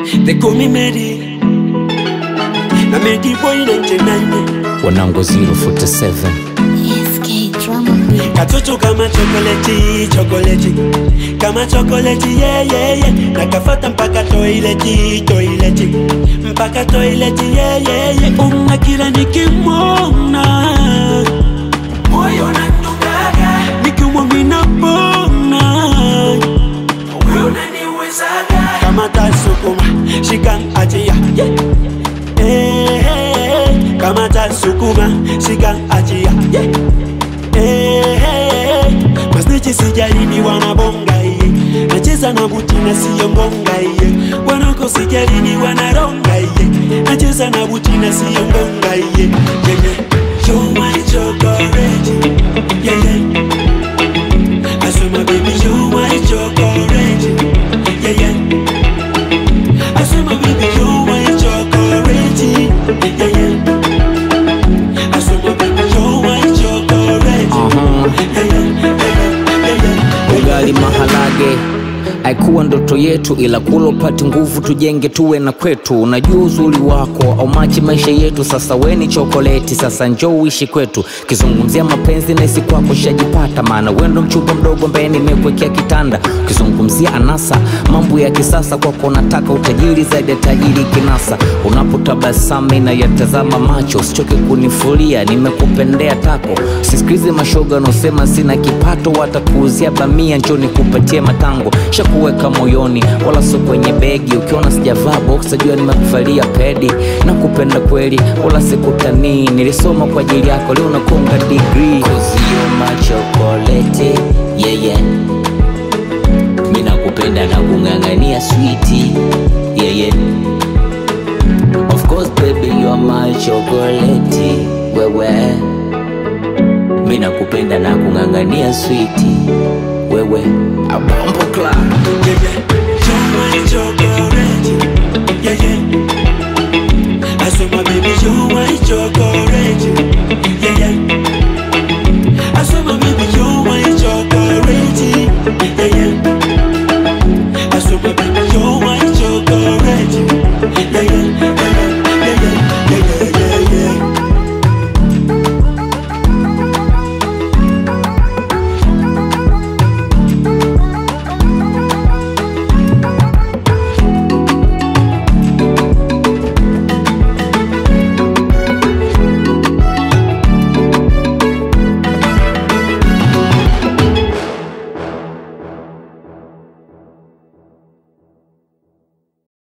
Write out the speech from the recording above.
They call me Mary. Na Medi boy 99. wanangu 047 SK Drama Beat. Katoto kama chokoleti, chokoleti. Kama chokoleti, yeah, yeah, yeah. Nakafata mpaka toileti, toileti. Mpaka toileti, yeah, yeah, yeah. Unga kila nikimwona. Moyo unadungaga. Nikimwamina pona. Wewe unaniwezaga. Kama tasukuma, shika achia. Yeah. Eh, eh, eh. Kama tasukuma, shika achia. Yeah. Eh, masnichi sijalini wanabonga iye nacheza na buti na siyo ngonga iye wanako sijalini wanaronga iye nacheza na buti na siyo ngonga iye yeah, yeah. You're my chocolate yeah, yeah. I swear my baby you're my chocolate yeah, yeah. I swear my baby you're my chocolate yeah, yeah. I swear my baby you're my chocolate yeah, yeah, yeah, yeah, yeah. ugali maharage haikuwa ndoto yetu ila kula upate nguvu tujenge tuwe na kwetu unajua uzuri wako au machi maisha yetu sasa weni chokoleti sasa njoo uishi kwetu ukizungumzia mapenzi naisi kwako shajipata maana wendo mchupa mdogo ambaye nimekuwekea kitanda ukizungumzia anasa mambo ya kisasa kwako unataka utajiri zaidi ya tajiri kinasa unapotabasama inayatazama macho usichoke kunifulia nimekupendea tako sisikilize mashoga wanaosema sina kipato watakuuzia bamia njo nikupatie matango shakuweka moyoni wala sio kwenye begi ukiona sijavaa box jua nimekuvalia pedi na kupenda kweli wala sikutanii nilisoma kwa ajili yako leo nakonga degree kozio machokolete yeye yeah, yeah. mi nakupenda na kung'ang'ania switi yeah, yeah. Of course baby you are my chocolate wewe mi nakupenda na kung'ang'ania switi wewe abambo club yeah, yeah.